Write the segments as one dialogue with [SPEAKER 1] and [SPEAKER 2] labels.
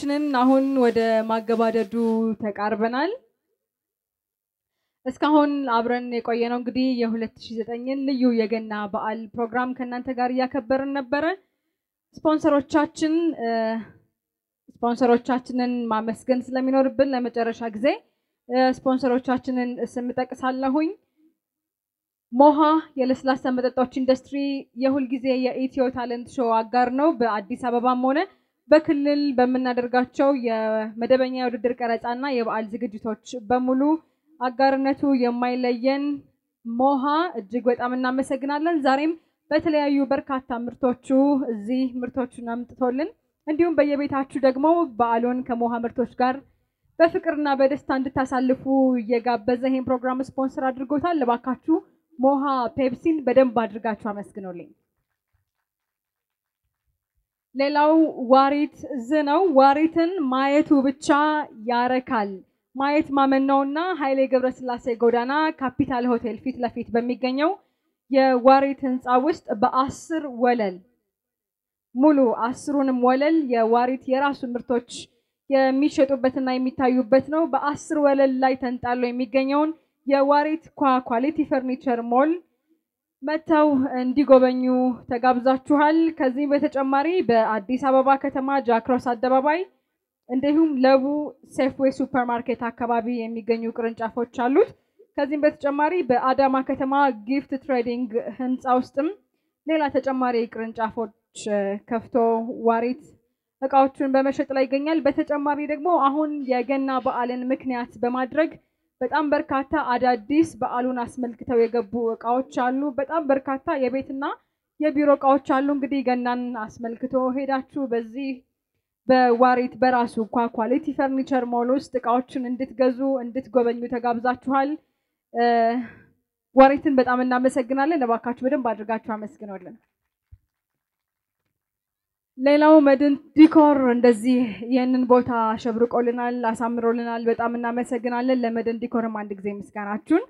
[SPEAKER 1] ዝግጅታችንን አሁን ወደ ማገባደዱ ተቃርበናል። እስካሁን አብረን የቆየ ነው እንግዲህ የ2009ን ልዩ የገና በዓል ፕሮግራም ከእናንተ ጋር እያከበርን ነበረ። ስፖንሰሮቻችን ስፖንሰሮቻችንን ማመስገን ስለሚኖርብን ለመጨረሻ ጊዜ ስፖንሰሮቻችንን ስም ጠቅሳለሁኝ። ሞሃ የለስላሳ መጠጦች ኢንዱስትሪ የሁልጊዜ የኢትዮ ታለንት ሾው አጋር ነው። በአዲስ አበባም ሆነ በክልል በምናደርጋቸው የመደበኛ የውድድር ቀረጻና የበዓል ዝግጅቶች በሙሉ አጋርነቱ የማይለየን ሞሃ እጅግ በጣም እናመሰግናለን። ዛሬም በተለያዩ በርካታ ምርቶቹ እዚህ ምርቶቹን አምጥቶልን እንዲሁም በየቤታችሁ ደግሞ በዓሉን ከሞሃ ምርቶች ጋር በፍቅርና በደስታ እንድታሳልፉ እየጋበዘ ይህን ፕሮግራም ስፖንሰር አድርጎታል። እባካችሁ ሞሃ ፔፕሲን በደንብ አድርጋችሁ አመስግኖልኝ። ሌላው ዋሪት ዝ ነው። ዋሪትን ማየቱ ብቻ ያረካል። ማየት ማመን ነውና ኃይሌ ገብረስላሴ ጎዳና ካፒታል ሆቴል ፊት ለፊት በሚገኘው የዋሪት ህንፃ ውስጥ በአስር ወለል ሙሉ አስሩንም ወለል የዋሪት የራሱ ምርቶች የሚሸጡበትና የሚታዩበት ነው። በአስር ወለል ላይ ተንጣሎ የሚገኘውን የዋሪት ኳሊቲ ፈርኒቸር ሞል መጥተው እንዲጎበኙ ተጋብዛችኋል። ከዚህም በተጨማሪ በአዲስ አበባ ከተማ ጃክሮስ አደባባይ እንዲሁም ለቡ ሴፍዌይ ሱፐር ማርኬት አካባቢ የሚገኙ ቅርንጫፎች አሉት። ከዚህም በተጨማሪ በአዳማ ከተማ ጊፍት ትሬዲንግ ህንፃ ውስጥም ሌላ ተጨማሪ ቅርንጫፎች ከፍቶ ዋሪት እቃዎቹን በመሸጥ ላይ ይገኛል። በተጨማሪ ደግሞ አሁን የገና በዓልን ምክንያት በማድረግ በጣም በርካታ አዳዲስ በዓሉን አስመልክተው የገቡ እቃዎች አሉ። በጣም በርካታ የቤትና የቢሮ እቃዎች አሉ። እንግዲህ ገናን አስመልክቶ ሄዳችሁ በዚህ በዋሪት በራሱ ኳ ኳሊቲ ፈርኒቸር ሞል ውስጥ እቃዎችን እንድትገዙ እንድትጎበኙ ተጋብዛችኋል። ዋሪትን በጣም እናመሰግናለን። እባካችሁ በደንብ አድርጋችሁ አመስግኖልን። ሌላው መድን ዲኮር እንደዚህ ይህንን ቦታ አሸብርቆልናል፣ አሳምሮልናል። በጣም እናመሰግናለን። ለመድን ዲኮርም አንድ ጊዜ ምስጋናችሁን።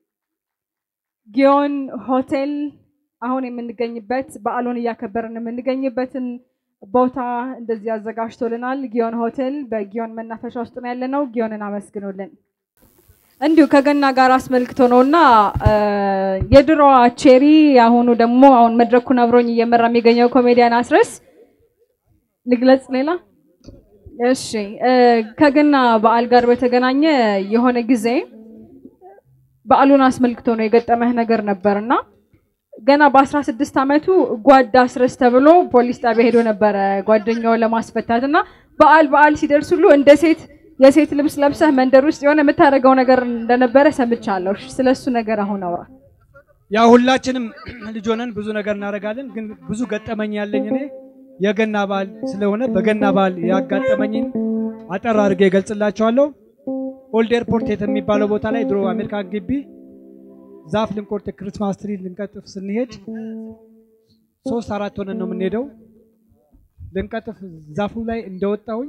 [SPEAKER 1] ጊዮን ሆቴል አሁን የምንገኝበት በዓሉን እያከበርን የምንገኝበትን ቦታ እንደዚህ አዘጋጅቶልናል። ጊዮን ሆቴል በጊዮን መናፈሻ ውስጥ ነው ያለነው። ጊዮንን አመስግኑልን። እንዲሁ ከገና ጋር አስመልክቶ ነው እና የድሮዋ ቼሪ አሁኑ ደግሞ አሁን መድረኩን አብሮኝ እየመራ የሚገኘው ኮሜዲያን አስረስ ልግለጽ። ሌላ እሺ፣ ከገና በዓል ጋር በተገናኘ የሆነ ጊዜ በዓሉን አስመልክቶ ነው የገጠመህ ነገር ነበር እና ገና በአስራ ስድስት ዓመቱ ጓድ አስረስ ተብሎ ፖሊስ ጣቢያ ሄዶ ነበረ ጓደኛውን ለማስፈታት እና በዓል በዓል ሲደርስ ሁሉ እንደ ሴት የሴት ልብስ ለብሰህ መንደር ውስጥ የሆነ የምታደርገው ነገር እንደነበረ ሰምቻለሁ። ስለሱ ነገር አሁን አውራ።
[SPEAKER 2] ያው ሁላችንም ልጅ ሆነን ብዙ ነገር እናደርጋለን፣ ግን ብዙ ገጠመኝ ያለኝ እኔ የገና በዓል ስለሆነ በገና በዓል ያጋጠመኝን አጠር አድርጌ እገልጽላቸዋለሁ። ኦልድ ኤርፖርት የሚባለው ቦታ ላይ ድሮ አሜሪካን ግቢ ዛፍ ልንቆርጥ ክርስማስ ትሪ ልንቀጥፍ ስንሄድ ሶስት አራት ሆነን ነው የምንሄደው። ልንቀጥፍ ዛፉ ላይ እንደወጣሁኝ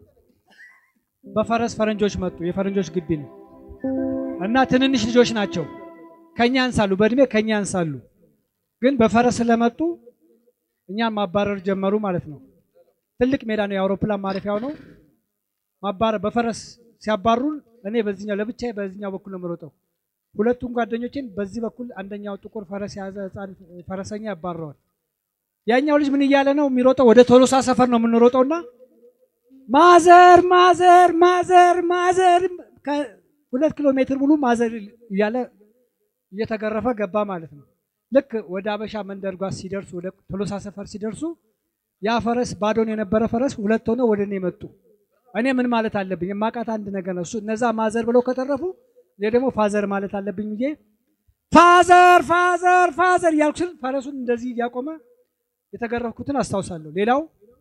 [SPEAKER 2] በፈረስ ፈረንጆች መጡ። የፈረንጆች ግቢ ነው እና ትንንሽ ልጆች ናቸው፣ ከኛ ያንሳሉ፣ በእድሜ ከኛ ያንሳሉ። ግን በፈረስ ስለመጡ እኛን ማባረር ጀመሩ ማለት ነው። ትልቅ ሜዳ ነው፣ የአውሮፕላን ማረፊያው ነው። ማባረር በፈረስ ሲያባሩን እኔ በዚህኛው ለብቻዬ በዚህኛው በኩል ነው የምሮጠው። ሁለቱም ጓደኞችን በዚህ በኩል አንደኛው ጥቁር ፈረስ የያዘ ህፃን ፈረሰኛ ያባረዋል። ያኛው ልጅ ምን እያለ ነው የሚሮጠው? ወደ ቶሎሳ ሰፈር ነው የምንሮጠውና ማዘር ማዘር ማዘር ማዘር ሁለት ኪሎ ሜትር ሙሉ ማዘር እያለ እየተገረፈ ገባ ማለት ነው። ልክ ወደ አበሻ መንደር ጓዝ ሲደርሱ ወደ ቶሎሳ ሰፈር ሲደርሱ ያ ፈረስ ባዶን የነበረ ፈረስ ሁለት ሆነው ወደ እኔ መጡ። እኔ ምን ማለት አለብኝ? የማውቃት አንድ ነገር ነው። እሱ እነዛ ማዘር ብለው ከተረፉ እኔ ደግሞ ፋዘር ማለት አለብኝ ብዬ ፋዘር ፋዘር ፋዘር እያልኩ ስል ፈረሱን እንደዚህ እያቆመ የተገረፍኩትን አስታውሳለሁ። ሌላው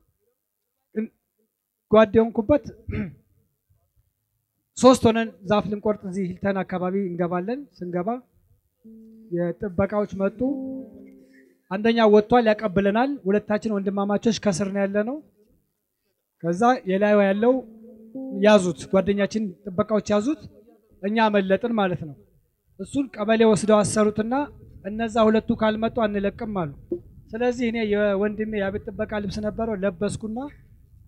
[SPEAKER 2] ጓድ የሆንኩበት ሶስት ሆነን ዛፍ ልንቆርጥ እዚህ ሂልተን አካባቢ እንገባለን። ስንገባ የጥበቃዎች መጡ። አንደኛው ወጥቷል፣ ያቀብለናል። ሁለታችን ወንድማማቾች ከስር ነው ያለ ነው። ከዛ የላዩ ያለው ያዙት፣ ጓደኛችን ጥበቃዎች ያዙት፣ እኛ አመለጥን ማለት ነው። እሱን ቀበሌ ወስደው አሰሩትና እነዛ ሁለቱ ካልመጡ አንለቅም አሉ። ስለዚህ እኔ የወንድሜ የቤት ጥበቃ ልብስ ነበረው ለበስኩና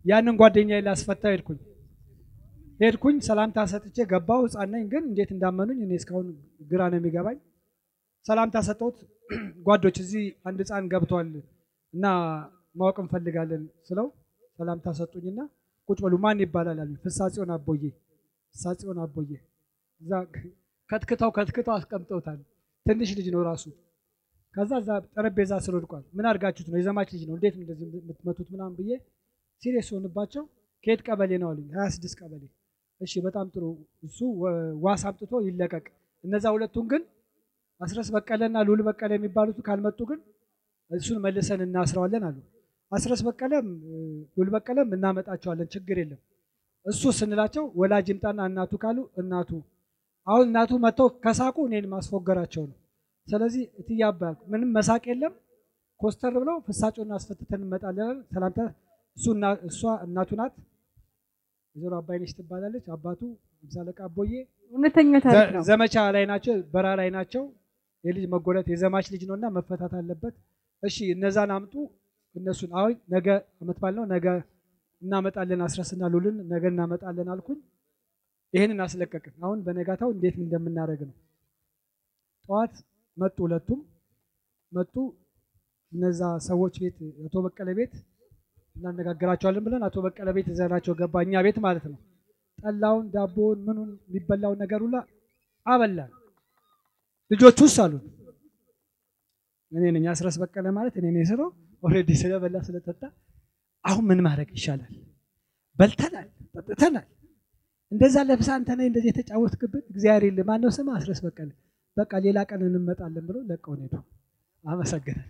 [SPEAKER 2] ያንን ጓደኛዬ ላስፈታ ሄድኩኝ ሄድኩኝ ሰላምታ ሰጥቼ ገባሁ። ሕፃን ነኝ ግን እንዴት እንዳመኑኝ እኔ እስካሁን ግራ ነው የሚገባኝ። ሰላምታ ሰጠሁት። ጓዶች እዚህ አንድ ሕፃን ገብቷል እና ማወቅ እንፈልጋለን ስለው ሰላምታ ሰጡኝና ቁጭ በሉ ማን ይባላል አሉኝ። ፍሳጽዮን አቦዬ ፍሳጽዮን አቦዬ እዛ ከትክተው ከትክተው አስቀምጠውታል። ትንሽ ልጅ ነው ራሱ። ከዛ እዛ ጠረጴዛ ስር ወድቋል። ምን አድርጋችሁት ነው? የዘማች ልጅ ነው እንዴት ነው እንደዚህ የምትመቱት ምናምን ብዬ ሲሪየስ ሆንባቸው ከየት ቀበሌ ነው አሉኝ። ሀያ ስድስት ቀበሌ። እሺ በጣም ጥሩ እሱ ዋስ አምጥቶ ይለቀቅ። እነዛ ሁለቱን ግን አስረስ በቀለና ልዑል በቀለ የሚባሉት ካልመጡ ግን እሱን መልሰን እናስረዋለን አሉ። አስረስ በቀለም ልዑል በቀለም እናመጣቸዋለን ችግር የለም። እሱ ስንላቸው ወላጅ ይምጣና እናቱ ካሉ እናቱ አሁን እናቱ መጥተው ከሳቁ እኔን ማስፎገራቸው ነው። ስለዚህ እትያባ ምንም መሳቅ የለም። ኮስተር ብለው ፍሳጮና አስፈትተን እንመጣለን። ሰላምታ እሱ እሷ እናቱ ናት። ወይዘሮ አባይነሽ ትባላለች። አባቱ ሃምሳ አለቃ አቦዬ
[SPEAKER 1] እውነተኛ ታሪክ ነው።
[SPEAKER 2] ዘመቻ ላይ ናቸው፣ በረሃ ላይ ናቸው። የልጅ መጎዳት የዘማች ልጅ ነውና መፈታት አለበት። እሺ እነዛን አምጡ። እነሱን አሁን ነገ አመት ባል ነው ነገ እናመጣለን። አስረስና ሉልን ነገ እናመጣለን አልኩኝ። ይህንን አስለቀቅን። አሁን በነጋታው እንዴት እንደምናደርግ ነው። ጠዋት መጡ፣ ሁለቱም መጡ። እነዛ ሰዎች ቤት አቶ በቀለ ቤት እናነጋግራቸዋለን ብለን አቶ በቀለ ቤት ይዘናቸው ገባ። እኛ ቤት ማለት ነው። ጠላውን፣ ዳቦውን፣ ምኑን የሚበላውን ነገር ሁላ አበላን። ልጆቹ ውስጥ አሉን። እኔ ነኝ አስረስ በቀለ ማለት እኔ ነኝ ስለው ኦልሬዲ ስለበላ ስለጠጣ አሁን ምን ማድረግ ይሻላል? በልተናል፣ ጠጥተናል። እንደዛ ለብሳ አንተ ነህ እንደዚህ የተጫወትክብን እግዚአብሔር የለ ማነው ስም አስረስ በቀለ። በቃ ሌላ ቀን እንመጣለን ብሎ ለቀውን ሄዱ። አመሰግናል።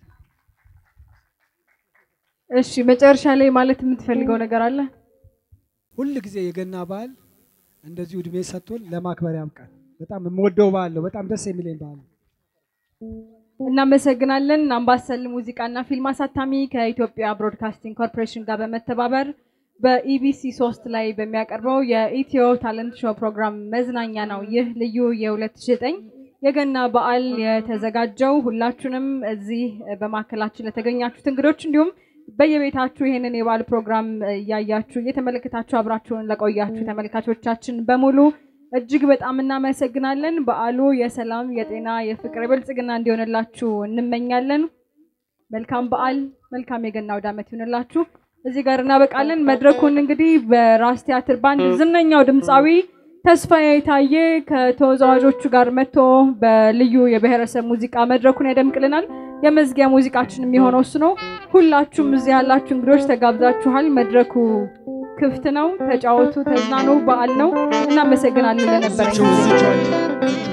[SPEAKER 1] እሺ መጨረሻ ላይ ማለት የምትፈልገው ነገር አለ?
[SPEAKER 2] ሁል ጊዜ የገና በዓል እንደዚሁ እድሜ ሰጥቶን ለማክበር ያብቃል። በጣም የምወደው በዓል ነው። በጣም ደስ የሚለኝ በዓል ነው።
[SPEAKER 1] እናመሰግናለን። አምባሰል ሙዚቃና ፊልም አሳታሚ ከኢትዮጵያ ብሮድካስቲንግ ኮርፖሬሽን ጋር በመተባበር በኢቢሲ ሶስት ላይ በሚያቀርበው የኢትዮ ታለንት ሾው ፕሮግራም መዝናኛ ነው ይህ ልዩ የ2009 የገና በዓል የተዘጋጀው። ሁላችሁንም እዚህ በማዕከላችን ለተገኛችሁት እንግዶች እንዲሁም በየቤታችሁ ይህንን የበዓል ፕሮግራም እያያችሁ እየተመለከታችሁ አብራችሁን ለቆያችሁ ተመልካቾቻችን በሙሉ እጅግ በጣም እናመሰግናለን። በዓሉ የሰላም፣ የጤና፣ የፍቅር፣ የብልጽግና እንዲሆንላችሁ እንመኛለን። መልካም በዓል፣ መልካም የገና አውደ ዓመት ይሆንላችሁ። እዚህ ጋር እናበቃለን። መድረኩን እንግዲህ በራስ ቲያትር ባንድ ዝነኛው ድምፃዊ ተስፋዬ ታዬ ከተወዛዋዦቹ ጋር መጥቶ በልዩ የብሔረሰብ ሙዚቃ መድረኩን ያደምቅልናል። የመዝጊያ ሙዚቃችን የሚሆነው እሱ ነው። ሁላችሁም እዚህ ያላችሁ እንግዶች ተጋብዛችኋል። መድረኩ ክፍት ነው። ተጫወቱ፣ ተዝናኑ። በዓል ነው። እናመሰግናለን ለነበረን ጊዜ።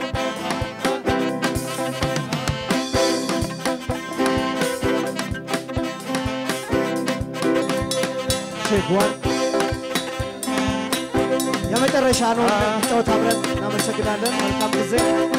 [SPEAKER 3] ሼክዋን የመጨረሻ ነው ጨዋታ አብረን እናመሰግናለን። መልካም ጊዜ።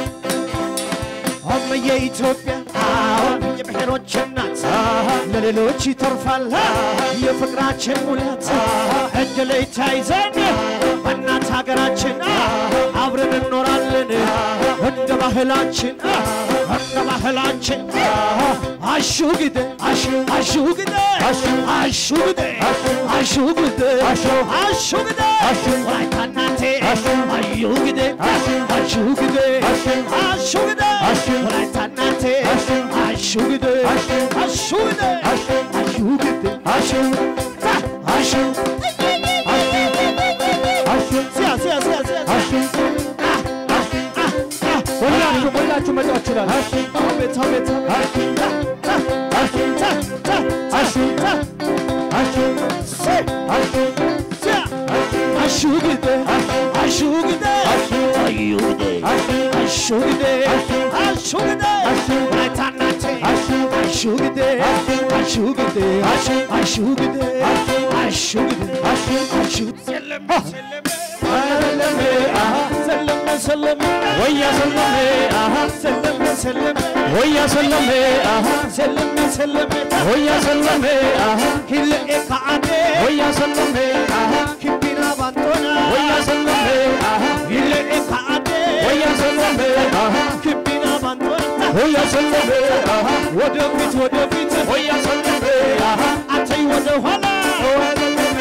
[SPEAKER 4] አመየ ኢትዮጵያ የብሔሮች እናት ለሌሎች ይተርፋል የፍቅራችን ሙላት እጅ ላይ ተያይዘን በእናት ሀገራችን አብረን እንኖራለን እንደ ባህላችን እንደ ባህላችን አሹ ግደ አሹ አሹ ግደ አሹ ግደ አሹ ግደ አሹ ግደ ወላይታ እናቴ አዩ ግደ አሹ ግደ አሹ ግደ ወላይታ እናቴ አሹ ግደ አሹ ግደ አሹ ግደ አሹ አሹ ሲያ ሲያ ሲያ ሲያ
[SPEAKER 2] ሁላችሁ ሁላችሁ መጫወት ይችላል።
[SPEAKER 4] አቤት አቤት አሹግደ አሹግደ አዩግደ አሹግደ አሹግደ ወላይታናቴ አሹግደ አሹግደ አሹግደ አሹግደ አሹ ሰለመ ሰለመ ሰለመ ሰለመ ወያ ሰለመ ሰለመ ሰለመ ወያ ሰለመ ሰለመ ሰለመ ወያ ሰለመ ሂልኤ ከአዴ ወያ ሰለመ ኪቢና ባንቶና ወያ ሰለመ ሂልኤ ከአዴ ወያ ሰለመ ኪቢና ባንቶና ወያ ሰለመ ወደፊት ወደፊት ወያ ሰለመ አተይ ወደ ኋላ